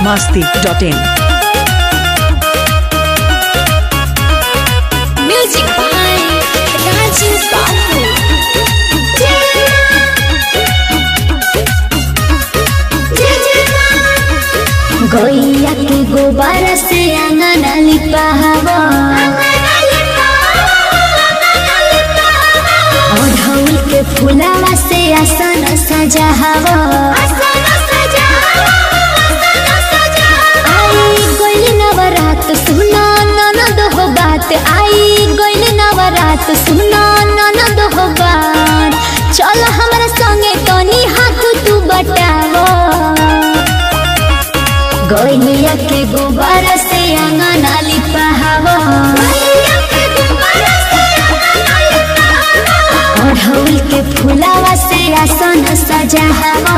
masti.in. Music by Raju Babu. गैया के गोबर से आंगन लिपावा अढ़ौल के फुलावा से आसन सजावा आई गइल नवरात सुना ननद हो बात आई गइल नवरात सुना ननद हो बात चल हमरा संगे तनी हाथ तू बटावा गैया के गोबर से आंगन लिपावा अढ़ौल के फुलावा से आसन सजावा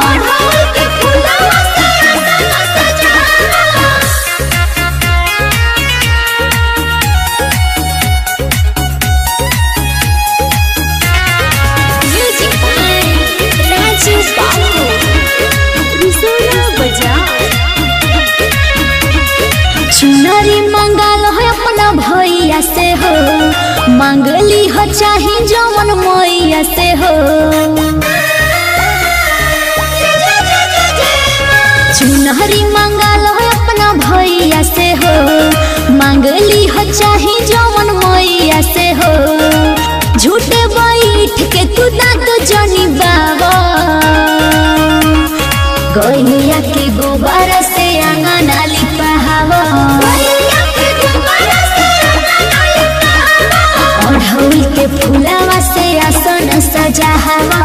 Music by Raju Babu. Risona Bazaar. चुनरी मंगाल हो अपना भैया से हो मांगली हो चाहे जवन मैया से हो चुनरी मंगाल हो अपना भैया से हो मांगली हो चाहे जवन मैया से हो झूठे बैठ के तू दांत जनी बाबा गैया के गोबर से आंगन लिपावा अढ़ौल के फुलावा से आसन सजावा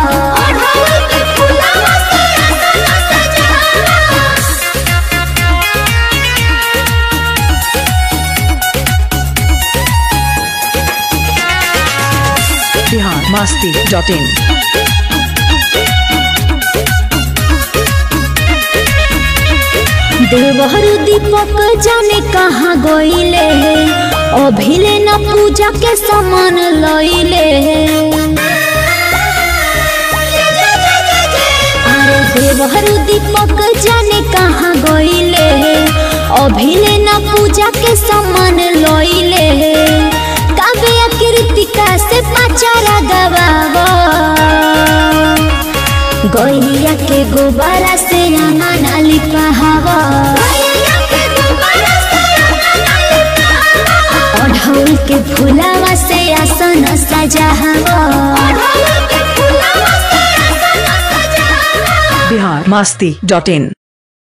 Bihar masti.in. देवहर दीपक जाने कहाँ गईले अभिले न पूजा के सामान लइले अरे देवहर दीपक जाने कहाँ गईले अभिले न पूजा के सामान लइले काव्य कृतिका से पाचारा गवावा गैया के गोबरा से आंगन लिपावा अढ़ौल के फुलावा से आसन सजावा Bihar masti.in.